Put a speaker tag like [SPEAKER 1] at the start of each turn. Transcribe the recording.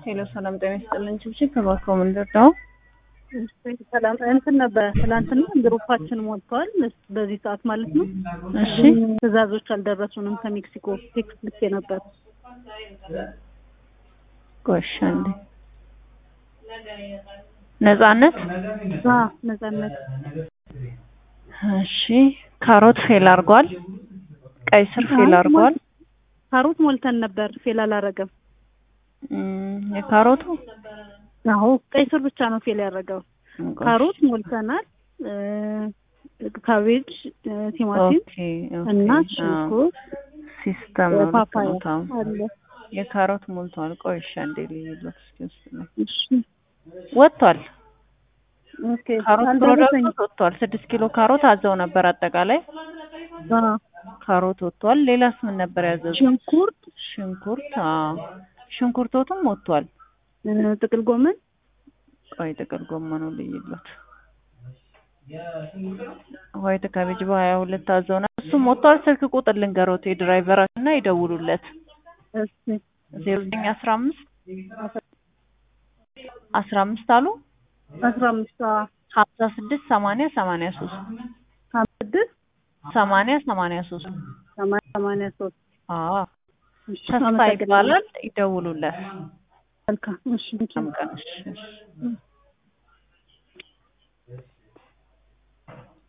[SPEAKER 1] ሄሎ ሰላም ጤና ይስጥልን። ችብችብ ከባኮ ምንድር ነው?
[SPEAKER 2] ሰላም እንትን ነበር ትላንትና ግሩፓችን ሞልተዋል። በዚህ ሰዓት ማለት ነው።
[SPEAKER 1] እሺ
[SPEAKER 2] ትዕዛዞች አልደረሱንም ከሜክሲኮ ቴክስት ልኬ ነበር።
[SPEAKER 1] ጎሽ አንዴ ነጻነት
[SPEAKER 2] አ ነጻነት
[SPEAKER 1] እሺ ካሮት ፌል አድርጓል። ቀይ ስር ፌል አድርጓል።
[SPEAKER 2] ካሮት ሞልተን ነበር፣ ፌል አላረገም።
[SPEAKER 1] እም፣ የካሮቱ
[SPEAKER 2] አዎ ቀይ ስር ብቻ ነው ፌል ያደረገው። ካሮት ሞልተናል። እ፣ ካቤጅ፣ እ፣ ቲማቲም
[SPEAKER 1] ኦኬ
[SPEAKER 2] እና
[SPEAKER 1] ኦኬ።
[SPEAKER 2] ሽንኩርት፣
[SPEAKER 1] ሲስተም ነው ልክ
[SPEAKER 2] ፓፓያ
[SPEAKER 1] ነው። ታው
[SPEAKER 2] አለ።
[SPEAKER 1] የካሮት ሞልቷል። ቆይ እሺ አንዴ ልይለት እስኪ ውስጥ ነው
[SPEAKER 2] እሺ
[SPEAKER 1] ወጥቷል።
[SPEAKER 2] ኦኬ
[SPEAKER 1] ካሮት
[SPEAKER 2] አልደረሰኝም።
[SPEAKER 1] ፕሮዳክት ወጥቷል። ስድስት ኪሎ ካሮት አዘው ነበር አጠቃላይ
[SPEAKER 2] አ፣
[SPEAKER 1] ካሮት ወጥቷል። ሌላስ ምን ነበር ያዘዙት?
[SPEAKER 2] ሽንኩርት፣
[SPEAKER 1] ሽንኩርት አዎ ሽንኩርቶትም ወጥቷል።
[SPEAKER 2] እ፣ ጥቅል ጎመን
[SPEAKER 1] ቆይ ጥቅል ጎመኑ ልይለት ዋይት ካቤጅ በሀያ ሁለት አዘው ነበር እሱም ወጥቷል። ስልክ ቁጥር ልንገሮት የድራይቨራችን እና ይደውሉለት
[SPEAKER 2] እሺ
[SPEAKER 1] ዜሮ ዘጠኝ አስራ አምስት አስራ አምስት አሉ
[SPEAKER 2] አስራ አምስት
[SPEAKER 1] ሀምሳ ስድስት ሰማንያ ሰማንያ ሶስት
[SPEAKER 2] ሀምሳ ስድስት
[SPEAKER 1] ሰማንያ ሰማንያ ሶስት
[SPEAKER 2] ሰማንያ ሰማንያ ሶስት
[SPEAKER 1] አዎ
[SPEAKER 2] እሺ፣
[SPEAKER 1] ተስፋ
[SPEAKER 2] አመሰግናለሁ።
[SPEAKER 1] ይባላል። ይደውሉለት።
[SPEAKER 2] መልካም እሺ
[SPEAKER 1] መልካም ቀን። እሺ፣ እሺ።